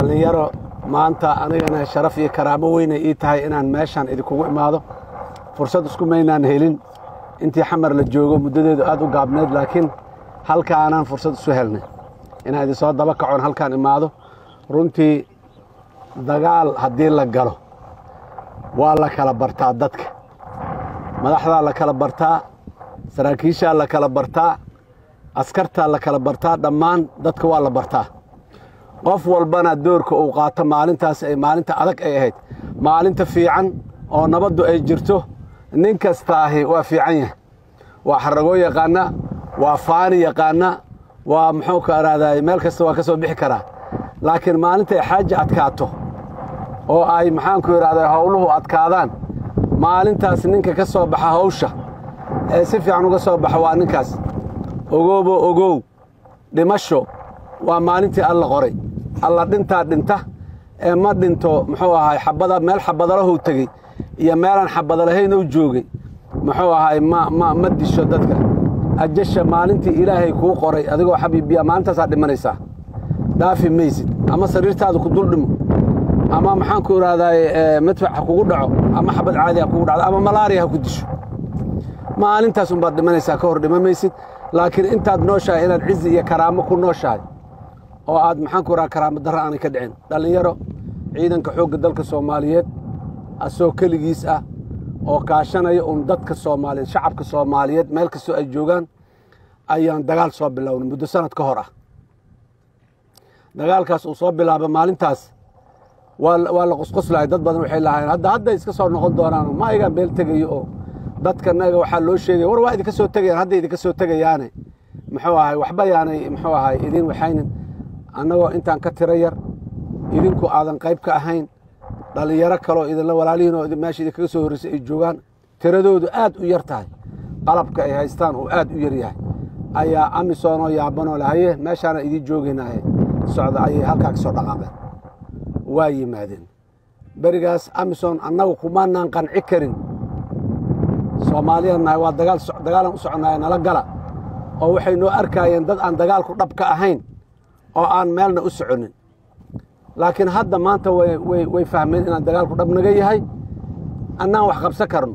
dhallinyaro maanta anigana sharaf iyo karaamo weynay ii tahay inaan meeshaan idinkugu imaado fursad isku maynaan helin intii xamar la joogo muddadeedu aad u gaabneed laakiin halkaanaan fursad isu helnay inaan idinsoo daba kacoon halkaan imaado runtii dagaal haddii la galo waa la kala bartaa dadka madaxdaa la kala bartaa saraakiishaa la kala bartaa askartaa la kala bartaa dhammaan dadka waa la bartaa qof walbana doorka uu qaato maalintaas ay maalinta adag ay ahayd maalinta fiican oo nabaddu ay jirto nin kastaahi waa fiican yahay waa xaragoo yaqaana waa faani yaqaana waa muxuu ka araaday meel kasta waa ka soo bixi karaa laakiin maalintay xaaja adkaato oo ay maxaanku idhahday howluhu adkaadaan maalintaas ninka ka soo baxa hawsha ee si fiican uga soo baxa waa ninkaas ogoobo ogow dhimasho waa maalintii alla qoray alla dhintaa dhinta ee ma dhinto muxuu ahay xabada meel xabadalahuu tegey iyo meelaan xabadalahaynuu joogay muxuu ahay ma ma ma disho dadka ajasha maalintii ilaahay kuu qoray adigoo xabiibiya maalintaasaa dhimanaysaa dhaafi maysid ama sariirtaada ku dul dhimo ama maxaanku idhahdaay madfac ha kugu dhaco ama xabad caadi ha kugu dhacdo ama malaariya ha ku disho maalintaas unbaad dhimanaysaa ka hor dhima maysid laakiin intaad nooshahay inaad cizi iyo karaamo ku nooshahay oo aad maxaanku idhaha karaamo darra aanay ka dhicin dhallinyaro ciidanka xoogga dalka soomaaliyeed asoo keligiis ah oo kaashanaya un dadka soomaaliyeed shacabka soomaaliyeed meel kastoo ay joogaan ayaan dagaal soo bilownay muddo sanad ka hor ah dagaalkaas uu soo bilaaba maalintaas waa la qusquslahay dad badan waxay lahaayeen hadda hadday iska soo noqon doonaan ma igaan beel tegayo oo dadkanaga waxaa loo sheegaya war waa idinka soo tegayaan hadday idinka soo tegayaane muxuu ahay waxba yaanay muxuu ahay idin waxaynin annagoo intaan ka tiro yar idinku aadan qayb ka ahayn dhallinyaro kaloo idinla walaalihiin oo meesha idinkaga soo horreysay ay joogaan tiradoodu aad u yar tahay qalabka ay haystaan uu aad u yar yahay ayaa amisoonoo yaabanoo lahaye meeshaana idiin joogaynaaye socda ayay halkaa ka soo dhaqaaqeen waa yimaadeen berigaas amison annagu kumaanaan qanci karin soomaaliyan nahay waa dagaalan u soconnaaya nala gala oo waxay noo arkaayeen dad aan dagaalku dhab ka ahayn oo aan meelna u soconin laakiin hadda maanta way fahmeen inaan dagaalku dhab naga yahay annaan wax qabsan karno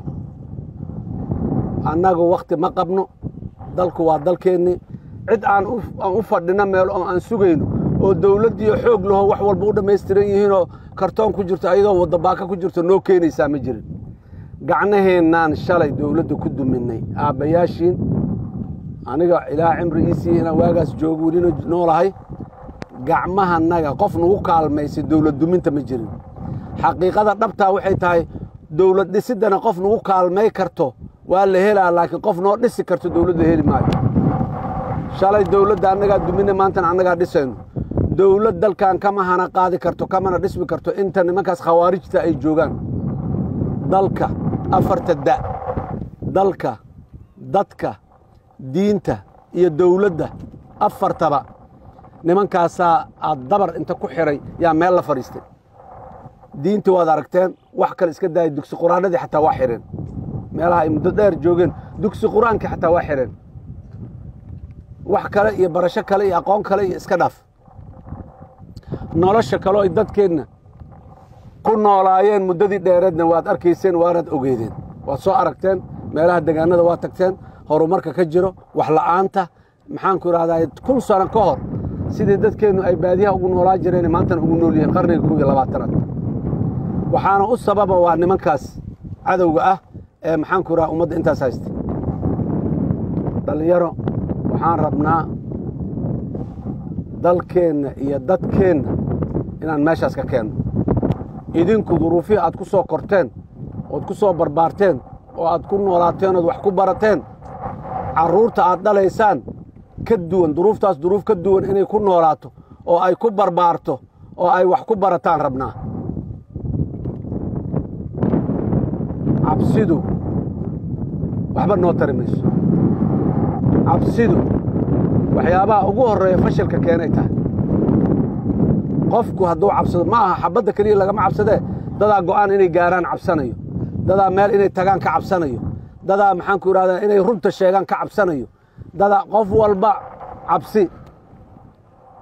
annagu wakhti ma qabno dalku waa dalkeennii cid aan u fadhino meel oo aan sugayno oo dawladdiiyo xoog laho wax walba u dhammaystiran yihiinoo kartoon ku jirto ayadoo waddabaaka ku jirto noo keenaysaa ma jirin gacnaheennaan shalay dawladda ku duminnay aabbayaashiin aniga ilaa cimri iisii inaan waagaas joogo welina noolahay gacmahanaga qof nagu kaalmaysay dawlad duminta ma jirin xaqiiqada dhabtaa waxay tahay dawlad dhisiddana qof nagu kaalmay karto waa la helaa laakiin qof noo dhisi karto dawladda heli maayo shalay dawladda annagaa duminna maantana annagaa dhisayno dawlad dalkan kama hana qaadi karto kamana dhismi karto inta nimankaas khawaarijta ay joogaan dalka afarta da dalka dadka diinta iyo dawladda afartaba nimankaasaa aad dabar inta ku xidhay yaa meel la fadhiistay diinta waad aragteen wax kale iska daaya dugsi qur-aanadii xataa waa xidheen meelaha ay muddo dheer joogeen dugsi qur-aankii xataa waa xidheen wax kale iyo barasho kale iyo aqoon kale iyo iska dhaaf nolosha kaleo ay dadkeenna ku noolaayeen muddadii dheereedna waad arkayseen waanaad ogeydeen waad soo aragteen meelaha degaanada waa tagteen horumarka ka jiro wax la'aanta maxaanku idhahdaa kun sano ka hor sidii dadkeennu ay baadiyaha ugu noolaa jireen maantana ugu nool yihiin qarniga kow iyo labaatanaad waxaana u sababa waa nimankaas cadowga ah ee maxaanku idhaha ummadda intaas haysta dhallinyaro waxaan rabnaa dalkeenna iyo dadkeenna inaan meeshaas ka keenno idinku duruufihii aad ku soo korteen ood ku soo barbaarteen oo aad ku noolaateen ood wax ku barateen carruurta aad dhalaysaan ka duwan duruuftaas duruuf ka duwan inay ku noolaato oo ay ku barbaarto oo ay wax ku barataan rabnaa cabsidu waxba noo tari mayso cabsidu waxyaabaha ugu horreeya fashilka keenay tahay qofku hadduu cabsado ma aha xabadda keliya lagama cabsadee dadaa go'aan inay gaaraan cabsanayo dadaa meel inay tagaan ka cabsanayo dadaa maxaanku idhahdaa inay runta sheegaan ka cabsanayo dadaa qof walba cabsi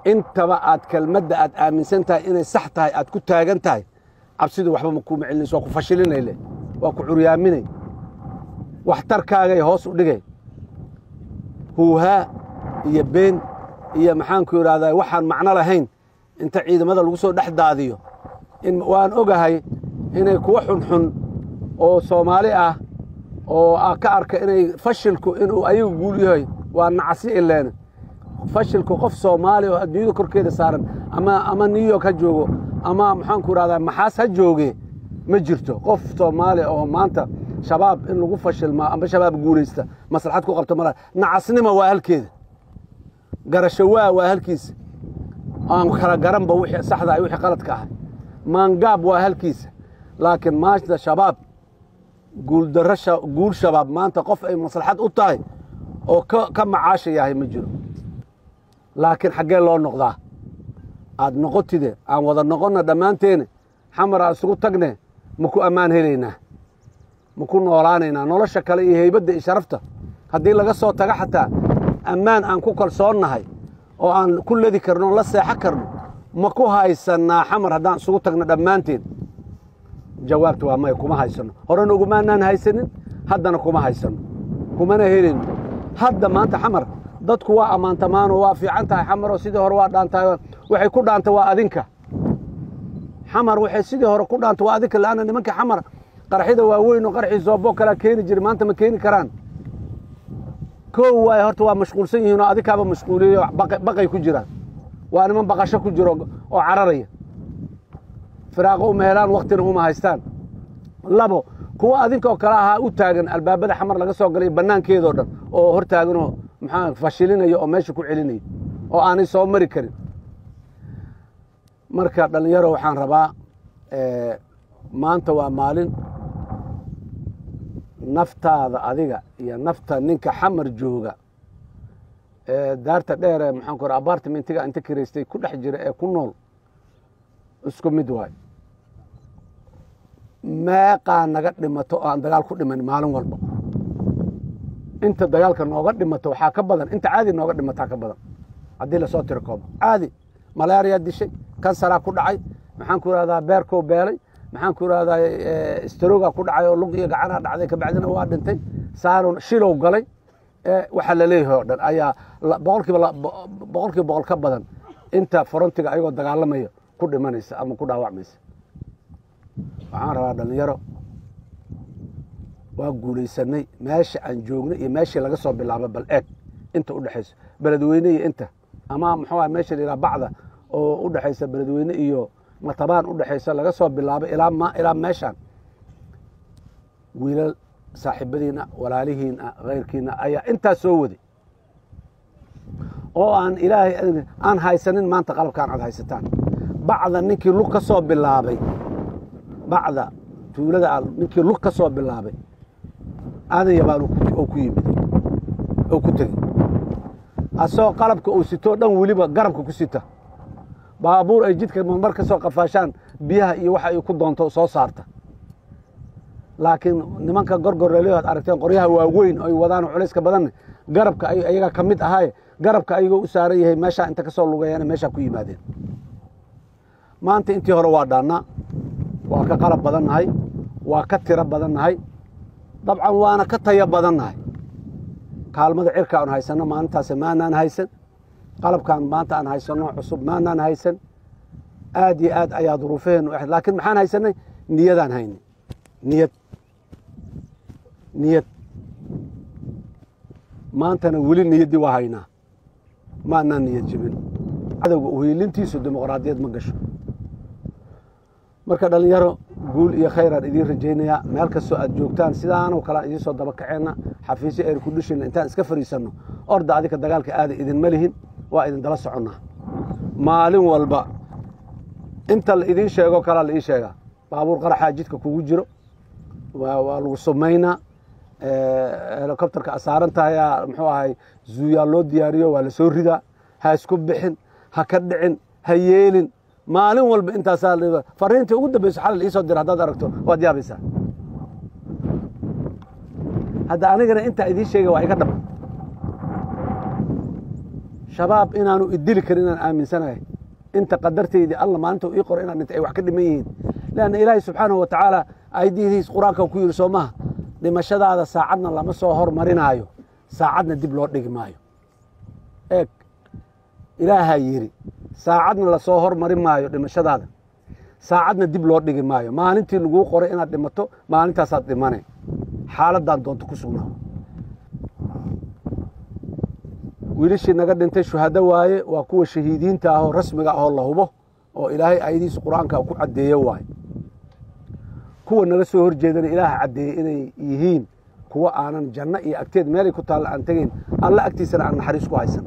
intaba aad kelmadda aad aaminsan tahay inay sax tahay aad ku taagan tahay cabsidu waxba ma kuuma celinayso waa ku fashilinayle waa ku curyaaminay waxtarkaagay hoos u dhigay huuhaa iyo been iyo maxaanku idhahdaa waxaan macno lahayn inta ciidamada lagu soo dhex daadiyo in waan ogahay inay kuwa xunxun oo soomaali ah oo a ka arka inay fashilku inuu ayagu guul yahay waa nacsi ileene fashilku qof soomaali oo adduunyada korkeeda saaran ama ama new york ha joogo ama maxaanku idhahdaa maxaas ha jooge ma jirto qof soomaali oo maanta shabaab in lagu fashilmaa ama shabaab guulaysta maslaxad ku qabta mala nacasnima waa halkeeda garasho waa waa halkiisa aan kala garanba wixii saxda ah wixii qaladka ahay maangaab waa halkiisa laakiin maanta shabaab guuldarro guul shabaab maanta qof ay maslaxad u tahay oo ka ka macaasha yahay ma jiro laakiin xaggee loo noqdaa aad noqotide aan wada noqonna dhammaanteene xamar aan isugu tagne ma ku ammaan helaynaa ma ku noolaanaynaa nolosha kale iyo heybadda iyo sharafta haddii laga soo tago xataa ammaan aan ku kalsoonnahay oo aan ku ladi karno on la seexo karno ma ku haysannaa xamar haddaan isugu tagno dhammaanteen jawaabta waa maya kuma haysanno horena ugumaanaan haysanin haddana kuma haysanno kumana helayno hadda maanta xamar dadku waa ammaantamaanoo waa fiican tahay xamaroo sidii hore waa dhaantahay waxay ku dhaanta waa adinka xamar waxay sidii hore ku dhaanta waa adinka laanna nimanka xamar qarxida waaweyn oo qarxii zooboo kalaa keeni jiri maanta ma keeni karaan koow waay horta waa mashquulsan yihiin oo adinkaaba mashquuliyey oo baqay ku jiraan waa niman baqasho ku jiro oo cararaya firaaqo uma helaan waktina uma haystaan labo kuwa adinkaoo kale ahaa u taagan albaabada xamar laga soo galay bannaankeedoo dhan oo hor taaganoo maxaa fashilinaya oo meesha ku celinaya oo aanay soo mari karin marka dhallinyaro waxaan rabaa maanta waa maalin naftaada adiga iyo nafta ninka xamar jooga ee daarta dheer ee maxaan ku apartmentiga inta kiraystay ku dhex jira ee ku nool isku mid waay meeqaa naga dhimato oo aan dagaal ku dhiman maalin walba inta dagaalka nooga dhimato waxaa ka badan inta caadi nooga dhimataa ka badan haddii lasoo tiro koobo caadi malaariyaa dishay kansaraa ku dhacay maxaan ku ihahdaa beerkoo beelay maxaan ku ihahdaa staroga ku dhacay oo lug iyo gacanaa dhacday kabacdina waa dhintay saaro shilow galay waxaa laleeyahay oo dhan ayaa boqolkiiba boqolkiiba boqol ka badan inta forontiga ayagoo dagaalamaya ku dhimanaysa ama ku dhaawacmaysa waxaan rabaa dhallinyaro waa guulaysanay meesha aan joognay iyo meeshii laga soo bilaabo bal eeg inta u dhexayso beledweyne iyo inta ama muxuu aha meesha la yidhaha bacda oo u dhexaysa beledweyne iyo matabaan u dhexaysa laga soo bilaabo ilaa ma ilaa meeshaan wiilal saaxiibadiina walaalihiina kayrkiina ayaa intaas soo waday oo aan ilaahay aan haysanin maanta qalabkaan aad haysataan bacda ninkii lug ka soo bilaabay bacda tuulada a ninkii lug ka soo bilaabay aadan yabaan oo ku yimid oo ku tegey asagoo qalabka uu sitoo dhan weliba garabka ku sita baabuur ay jidka marmar ka soo qafaashaan biyaha iyo waxa ay ku doonto soo saarta laakiin nimanka gorgorleelyo ad aragteen qoryaha waaweyn ay wadaan culayska badanne garabka ayagaa ka mid ahaaye garabka ayagoo u saaran yahay meeshaa inta ka soo lugeeyana meeshaa ku yimaadeen maanta intii hore waa dhaannaa waa ka qalab badan nahay waa ka tiro badan nahay dabcan waana ka tayo badan nahay kaalmada cirka aan haysanno maalintaas maanaan haysan qalabkaan maanta aan haysanno cusub maanaan haysan aad iyo aad ayaa duruufaheennu ahayd laakiin maxaan haysanay niyadaan haynay niyad niyad maantana weli niyaddii waa haynaa maanaan niyad jebin cadowga uhiilintiisu dimuqraadiyad ma gasho marka dhallinyaro guul iyo khayraan idiin rajaynayaa meel kastoo aad joogtaan sidaanoo kalean idiin soo daba kaceenna xafiisyo aynu ku dhishayna intaan iska fadhiisanno orda adika dagaalka aada idinma lihin waa idin dala soconnaa maalin walba inta la idiin sheego kalaa la ii sheegaa baabuur qaraxaa jidka kugu jiro waa lagu sumaynaa helicopterka asaaran tahayaa muxuu ahay zuuyaa loo diyaariyo waa la soo ridaa ha isku bixin ha ka dhicin ha yeelin maalin walba intaasaa fariintii ugu dambeyso xalal iisoo dira haddaad aragto waad yaabaysaa hadda anigana intaa idiin sheegay waa iga dhab shabaab inaanu idili karin inaan aaminsanahay inta qadartaydii alla maalinta ii qoro inaan dhintay ay wax ka dhiman yihiin leanna ilaahay subxaanahu wa tacaala ayadihiis qur-aanka ku yidhi soo maha dhimashadaada saacadna lama soo hormarinaayo saacadna dib loo dhigi maayo eeg ilaahaa yidhi saacadna lasoo hormarin maayo dhimashadaada saacadna dib loo dhigi maayo maalintii laguu qoray inaad dhimato maalintaasaad dhimane xaaladdan doonto ku sugnaa wiilishii naga dhintay shuhado waaye waa kuwa shahiidiinta ahoo rasmiga ahoo la hubo oo ilaahay ayadiisa qur-aanka ku caddeeyo waaye kuwa naga soo horjeedana ilaaha caddeeyey inay yihiin kuwa aanan janno iyo agteed meelay ku taalla aan tegayn alla agtiisana aan naxariis ku haysan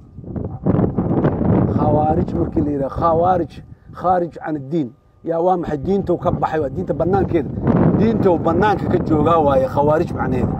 khawaarij markii la yidhaha khawaarij khaarij can addiin yaa waa maxay diintow ka baxay waa diinta bannaankeeda diintow bannaanka ka joogaa waaye khawaarij macnaheeda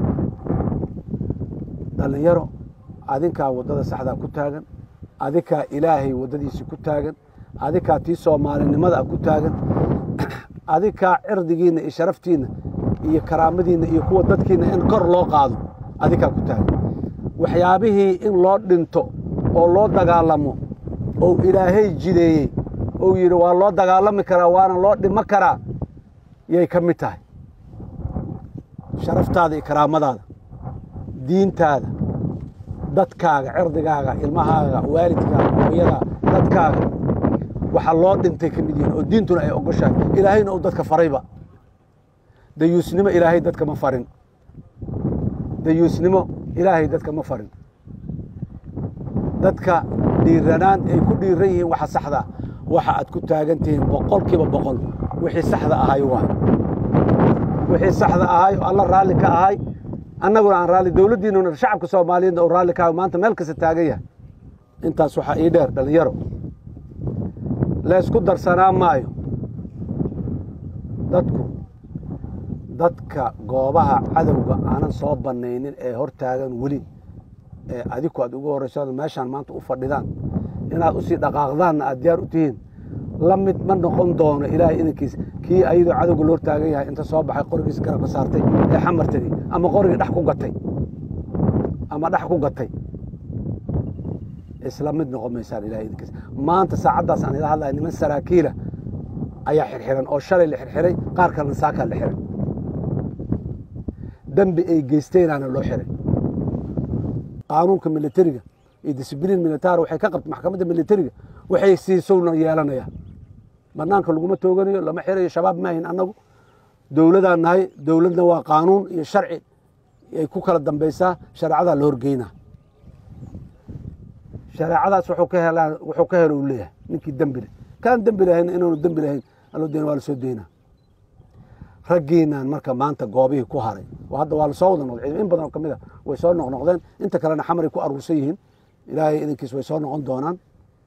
dhallinyaro adinkaa waddada saxdaa ku taagan adikaa ilaahay waddadiisii ku taagan adikaa tii soomaalinimada ku taagan adikaa cirdigiinna iyo sharaftiinna iyo karaamadiinna iyo kuwa dadkiinna in kor loo qaado adikaa ku taagan waxyaabihii in loo dhinto oo loo dagaalamo ou ilaahay jideeyey ou yidhi waa loo dagaalami karaa waana loo dhimo karaa yay ka mid tahay sharaftaada iyo karaamadaada diintaada dadkaaga cirdigaaga ilmahaaga waalidkaaga hooyadaa dadkaaga waxaa loo dhintay ka mid yihiin oo diintuna ay ogoshahay ilaahayna uu dadka farayba dayuusnimo ilaahay dadka ma farin dayuusnimo ilaahay dadka ma farin dadka dhiiranaan ay ku dhiiran yihiin waxa saxda waxa aad ku taagan tihiin boqol kiiba boqol wixii saxda ahay waay wixii saxda ahay oo alla raalli ka ahay annaguna aan raalli dowladdiinuna shacabka soomaaliyeedna uu raalli ka ahay maanta meel kasta taagan yahay intaas waxaa ii dheer dhallinyaro laysku darsanaa maayo dadku dadka goobaha cadowga aanan soo bannaynin ee hor taagan weli ee adiku aad ugu horrayso meeshaan maanta u fadhidaan inaad usii dhaqaaqdaanna aad diyaar u tihiin la mid ma noqon doono ilaahay inankiis kii ayadoo cadowga loo taagan yahay inta soo baxay qorigiisa garabka saartay ee xamar tegey ama qorigii dhex ku gatay ama dhex ku gatay isla mid noqon maysaan ilahay idinkiis maanta saacaddaas aan ila hadlaya niman saraakiila ayaa xirxiran oo shalay la xirxiray qaar kalena saakaa la xiray dembi ay geysteenaana loo xiray qaanuunka militariga iyo disbliin militari waxay ka qabta maxkamadda militariga waxay siisowna yeelanayaan banaanka laguma tooganayo lama xirayo shabaab maahin annagu dowladaan nahay dowladna waa qaanuun iyo sharci ay ku kala dambaysaa shareecadaa la horgeynaa shareecadaas wuxuu ka helaan wuxuu ka helo uu leeyahay ninkii dembi leh kaan dembi lahayn inaanu dembi lahayn aloo deen waa la soo deynaa raggiinaan marka maanta goobihii ku haray oo hadda waa lasoo wada noqday in badan oo ka mid a way soo noqnoqdeen inta kalena xamaray ku aruursan yihiin ilaahay idinkiis way soo noqon doonaan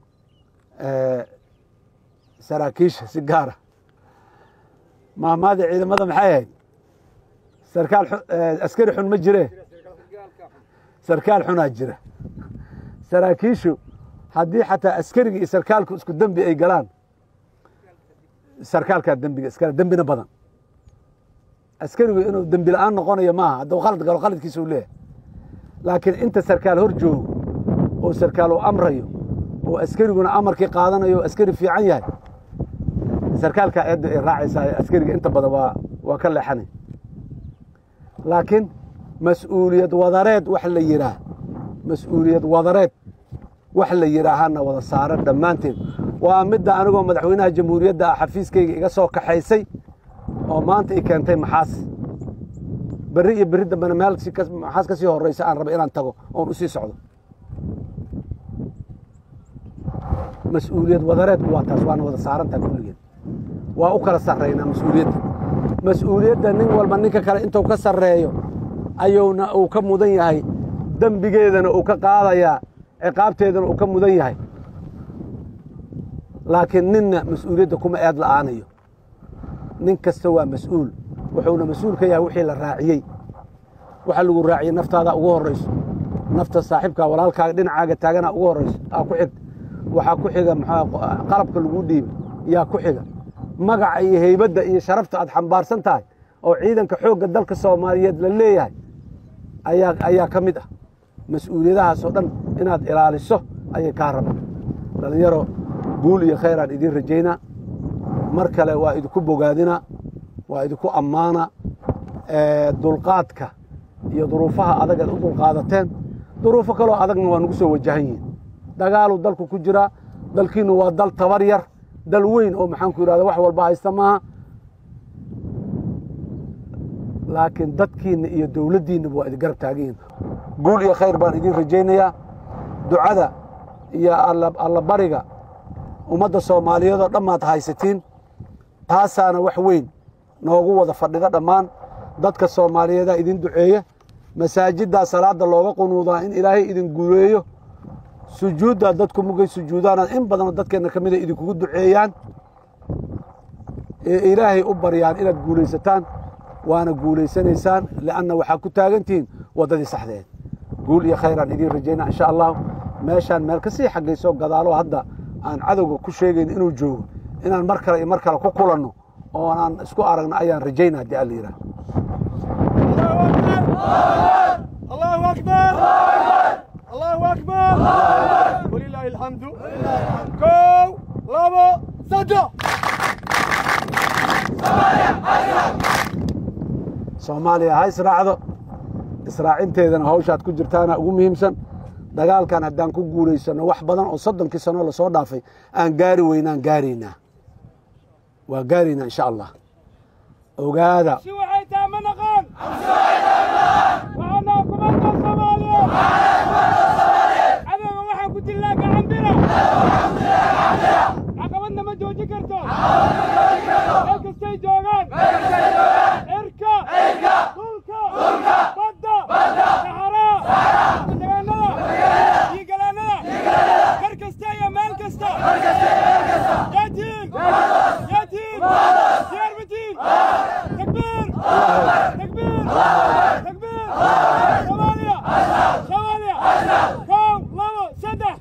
saraakiisha si gaara maamaada ciidamada maxay ahayd sarkaal askari xun ma jire sarkaal xunaa jira saraakiishu haddii xataa askariga iyo sarkaalku isku dembi ay galaan sarkaalkaa dembiga iskale dembina badan askarigu inuu dembi la-aan noqonayo maaha hadduu khalad galo khaladkiisa u leeyahay laakiin inta sarkaal hor joogo oo sarkaal uu amrayo oo askariguna amarkii qaadanayo o askari fiican yahay sarkaalkaa eedda ay raacaysaa askariga inta badan waa waa ka leexanay laakiin mas-uuliyad wadareed wax la yidhaah mas-uuliyad wadareed wax la yidhaahana wada saaran dhammaanteed waa midda anigoo madaxweynaha jamhuuriyadda ah xafiiskayga iga soo kaxaysay oo maanta i keentay maxaas berri iyo berri dambena meel maxaas ka sii horraysa aan raba inaan tago oon u sii socdo mas-uuliyad wadareedku waa taas waana wada saarantaha kulligeed waa u kala sarraynaa mas-uuliyadda mas-uuliyadda nin walba ninka kale intuu ka sarreeyo ayuuna uu ka mudan yahay dembigeedana uu ka qaadayaa ciqaabteedana uu ka mudan yahay laakiin ninna mas-uuliyadda kuma eed la'aanayo nin kasta waa mas-uul wuxuuna mas-uul ka yahay wixii la raaciyey waxa lagu raaciyey naftaada ugu horrayso nafta saaxiibkaa walaalkaaga dhinacaaga taagana ugu horrayso aa ku xigta waxaa ku xiga maxaa qalabka lagu dhiibay yaa ku xiga magaca iyo heybadda iyo sharafta aad xambaarsan tahay oo ciidanka xoogga dalka soomaaliyeed la leeyahay ayaa ayaa ka mid ah mas-uuliyadahaasoo dhan inaad ilaaliso ayay kaa rabaan dhallinyaro guul iyo khayraan idiin rajaynaa mar kale waa idinku bogaadina waa idinku ammaana dulqaadka iyo duruufaha adag aad u dulqaadateen duruufo kaloo adagna waa nagu soo wajahan yihiin dagaaluu dalku ku jiraa dalkiinnu waa dal tabar yar dal weyn oo maxaanku yidhahda wax walba haysta maaha laakiin dadkiinna iyo dowladdiinnaba waa idin garab taagan yihin guul iyo khayr baan idiin rajaynayaa ducada iyo allabariga ummadda soomaaliyeed oo dhammaad haysatiin taasaana wax weyn noogu wada fadhida dhammaan dadka soomaaliyeedaa idin duceeya masaajiddaa salaadda looga qunuudaa in ilaahay idin guuleeyo sujuuddaa dadku mugay sujuudaana in badanoo dadkeenna ka mida idinkugu duceeyaan ee ilaahay u baryaan inaad guulaysataan waana guulaysanaysaan li'anna waxaa ku taagantihiin waddadii saxdeed guul iyo khayraan idiin rajaynaa insha allahu meeshaan meel ka sii xaggayso gadaalo hadda aan cadowga ku sheegayn inuu joogo inaan mar kale iyo mar kale ku kulanno oo aan isku aragno ayaan rajaynaa haddii alla yidhaah الله أكبر الله أكبر ولله الحمد كو لابا صدق soomaaliya ha israacdo israacinteedana hawshaad ku jirtaana ugu muhiimsan dagaalkan haddaan ku guulaysanno wax badan oo soddonkii sanoo lasoo dhaafay aan gaari weynaan gaaraynaa waa gaaraynaa insha allah ogaada شو حيتا منقان وأنا كمان الصومالية أنا waxaan ku dilnaa gacan bira caqabadna ma jooji karto meel kastay joogaan cirka dhulka badda saxaraa degaanada iyo galaanada gar kasta iyo meel kasta yaatiin yaatiin diyaar matiin takbiir takbiir takbiir soomaaliya soomaaliya kow labo saddex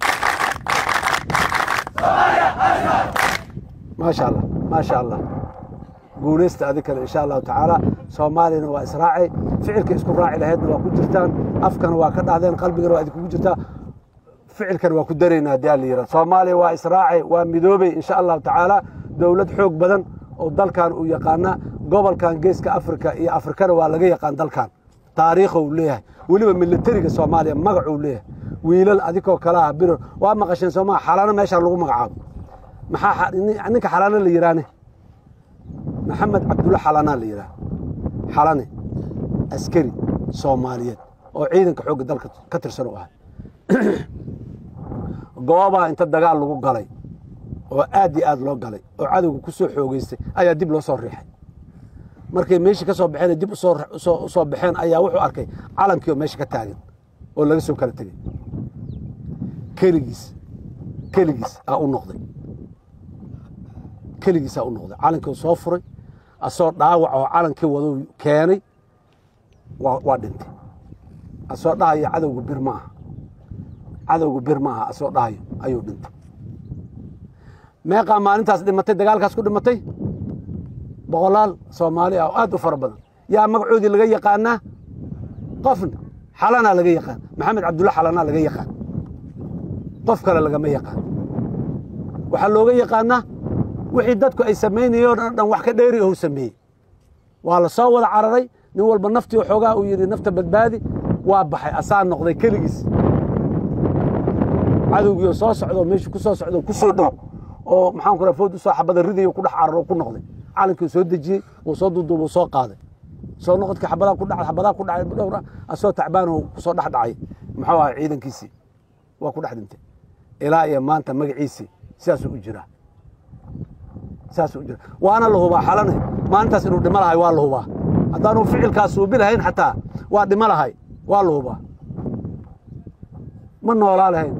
maasha allah maasha allah guulaysta adi kale insha allahu tacaala soomaaliyana waa israacay ficilka isku raaci lahaydna waa ku jirtaan afkana waa ka dhahdeen qalbigana waa idinkugu jirtaa ficilkana waa ku daraynaa haddii alla yidhahdo soomaaliya waa israacay waa midoobay insha allahu tacaala dowlad xoog badan oo dalkan uu yaqaana gobolkan geeska afrika iyo afrikana waa laga yaqaan dalkan taariikha uu leeyahay weliba militariga soomaaliya magacuu leeyahay wiilal adikoo kale ah bir waa maqasheen soomaa xalano meeshaan lagu magacaabo maxaa xa- nin- ninka xalano la yidhaahne maxamed cabdulla xalanaa la yidhaah xalane askari soomaaliyeed oo ciidanka xoogga dalka ka tirsan u ahay goobaa inta dagaal lagu galay oo aad iyo aad loo galay oo cadowga ku soo xoogeystay ayaa dib loo soo riixay markay meeshii ka soo baxeen dib usoo usoo- usoo baxeen ayaa wuxuu arkay calankii oo meesha ka taagan oo laga soo kala tegey keligiis keligiis aa u noqday keligiisaa u noqday calankii soo furay asoo dhaawac oo calankii waduu keenay waa waa dhintay asoo dhahayo cadowga bir ma aha cadowga bir ma aha asoo dhahayo ayuu dhintay meeqaa maalintaas dhimatay dagaalkaas ku dhimatay boqolaal soomaali ah oo aad u fara badan yaa magacoodii laga yaqaanaa qofna xalanaa laga yaqaan maxamed cabdulla xalanaa laga yaqaan qof kale lagama yaqaan waxaa looga yaqaanaa wixii dadku ay samaynayeen oo dhan wax ka dheeri ou sameeyey waa la soo wada cararay nin walba naftii xoogaa uu yidhi nafta badbaadi waa baxay asaa noqday keligiis cadowgiioo soo socdo meeshuu ku soo socdo ku soo dhow oo maxaan ku raha food usoo xabada ridayo ku dhex cararo ku noqday calankii uu soo dejiyey wuu soo duuduub uu soo qaaday soo noqodkii xabadaa ku dhacay xabadaa ku dhacay dhowra asoo tacbaan oo kusoo dhex dhacay muxuu ahay ciidankiisii waa ku dhex dhintay ilaa iyo maanta magaciisii sidaasuu u jiraa sidaasuu u jiraa waana la hubaa xalane maalintaas inuu dhimo lahay waa la hubaa haddaanu ficilkaas suubi lahayn xataa waa dhimo lahay waa la hubaa ma noolaa lahayn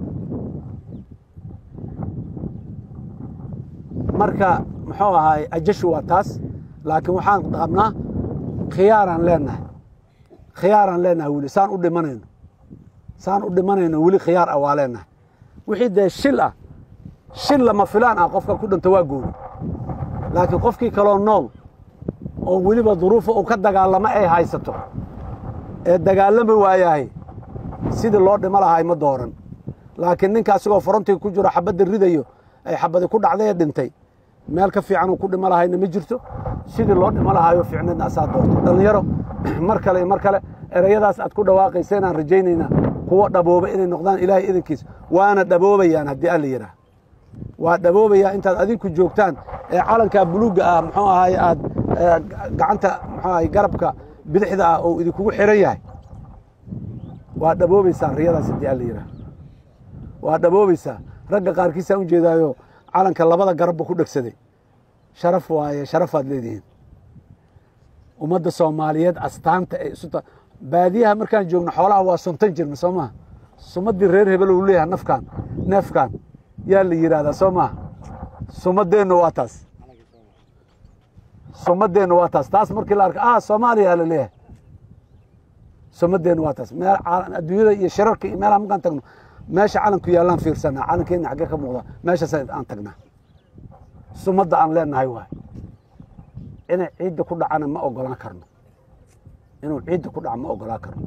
marka muxuu ahaay ajashu waa taas laakiin waxaan qabnaa khiyaaraan leenahay khiyaaraan leenahay weli saan u dhimanayno saan u dhimanayno weli khiyaar ah waa leenahay wixii dee shil ah shil lama filaan ah qofka ku dhinto waa gooni laakiin qofkii kaloo nool oo weliba duruufa uu ka dagaalamo ay haysato ee dagaalami waayahay sidii loo dhimo lahay ma dooran laakiin ninka asigoo forontiga ku jiro xabadda ridayo ay xabadi ku dhacday ee dhintay meel ka fiican uu ku dhimo lahayna ma jirto sidii loo dhimo lahaayo fiicneedna asaa doorto dhallinyaro mar kale iyo mar kale ereyadaas aad ku dhawaaqaysa inaan rajaynaynaa kuwo dhabooba inay noqdaan ilaahay idankiisa waana dhaboobayaan haddii alla yidhaah waa dhaboobayaa intaad adinku joogtaan ee calankaa buluugga ah muxuu ahaay aad gacanta muxuu ahay garabka bidixda ah oo idinkugu xiran yahay waa dhaboobaysaa riyadaas haddii alla yidhaah waa dhaboobaysaa ragga qaarkiisaan u jeedaayo calanka labada garabba ku dhegsaday sharaf waaye sharafaad leedihiin ummadda soomaaliyeed astaanta ay isu ta baadiyaha markaan joogno xoolaha waa suntan jirna soo maha sumaddii reer hebel uu leeyahay nafkaan neefkaan yaa la yidhaahdaa soo maha sumaddeennu waa taas sumaddeennu waa taas taas markii la arka ah soomaaliya la leeyahay sumaddeennu waa taas meel adduunyada iyo shirarka iyo meelaha markaan tagno meesha calanku yaallaan fiirsanaa calankeenna xaggee ka muuqda meeshaas aan tagnaa sumadda aan leenahay waay inay ciidda ku dhacana ma ogolaan karno inuu ciidda ku dhaco ma ogolaan karno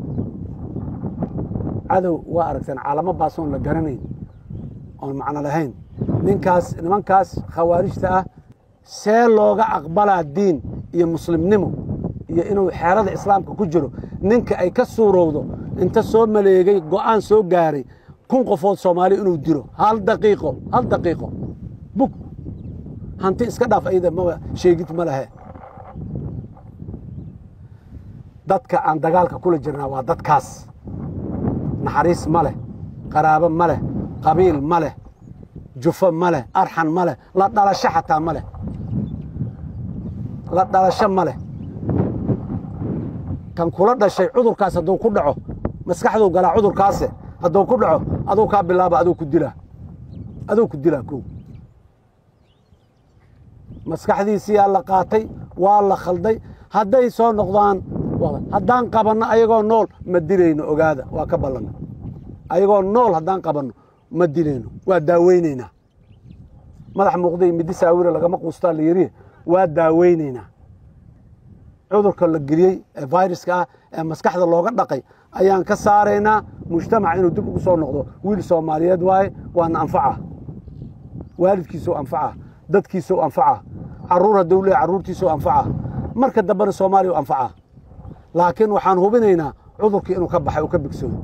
cadow waa aragteen caalamo baasoon la garanayn oon macno lahayn ninkaas nimankaas khawaarijta ah see looga aqbalaa diin iyo muslimnimo iyo inuu xeerada islaamka ku jiro ninka ay ka suurowdo inta soo maleegay go'aan soo gaaray kun qofood soomaali inuu dilo hal daqiiqo hal daqiiqo bug hanti iska dhaaf ayada maba sheegid ma lahe dadka aan dagaalka kula jirnaa waa dadkaas naxariis ma leh qaraabo ma leh qabiil ma leh jufo ma leh arxan ma leh la dhalasho xataa ma leh la dhalasho ma leh kan kula dhashay cudurkaas hadduu ku dhaco maskaxduu galaa cudurkaase hadduu ku dhaco aduu kaa bilaaba aduu ku dilaa aduu ku dilaa kow maskaxdiisiyaa la qaatay waa la khalday hadday soo noqdaan haddaan qabanno ayagoo nool ma dilayno ogaada waa ka ballanna ayagoo nool haddaan qabanno ma dilayno waa daaweynaynaa madax muuqday middi saawire lagama quustaa la yidhi waa daaweynaynaa cudurka la geliyey ee viruska ah ee maskaxda looga dhaqay ayaan ka saaraynaa mujtamac inuu dib ugu soo noqdo wiil soomaaliyeed waaye waana anfaca waalidkiisuu anfaca dadkiisuu anfaca caruur hadduu leeya carruurtiisuu anfaca marka dambena soomaaliya u anfaca laakiin waxaan hubinaynaa cudurkii inuu ka baxay uu ka bigsoodo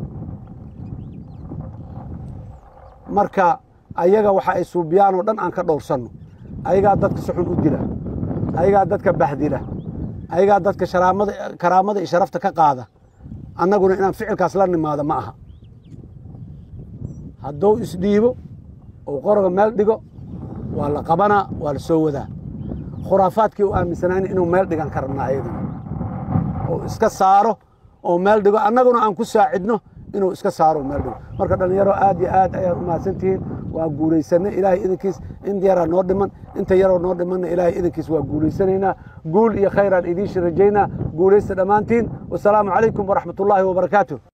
marka ayaga waxa ay suubiyaan oo dhan aan ka dhowrsanno ayagaa dadka si xun u dila ayagaa dadka bahdila ayagaa dadka sharaamada karaamada iyo sharafta ka qaada annaguna inaan ficilkaas la nimaado ma aha hadduu isdhiibo uu qoroga meel dhigo waa la qabanaa waa la soo wadaa khuraafaadkii u aaminsanayn inuu meel dhigan ka rabnaa ayaduna oo iska saaro oo meel dhigo annaguna aan ku saacidno inuu iska saaro meel dhigo marka dhallinyaro aad iyo aad ayaad u mahadsantihiin waa guulaysanay ilaahay idinkiis in yaraa noo dhiman inta yaroo noo dhimanna ilaahay idinkiis waa guulaysanaynaa guul iyo khayraan idiin rajaynaa guulaysta dhammaantiin wasalaamu calaykum waraxmat ullaahi wabarakaatu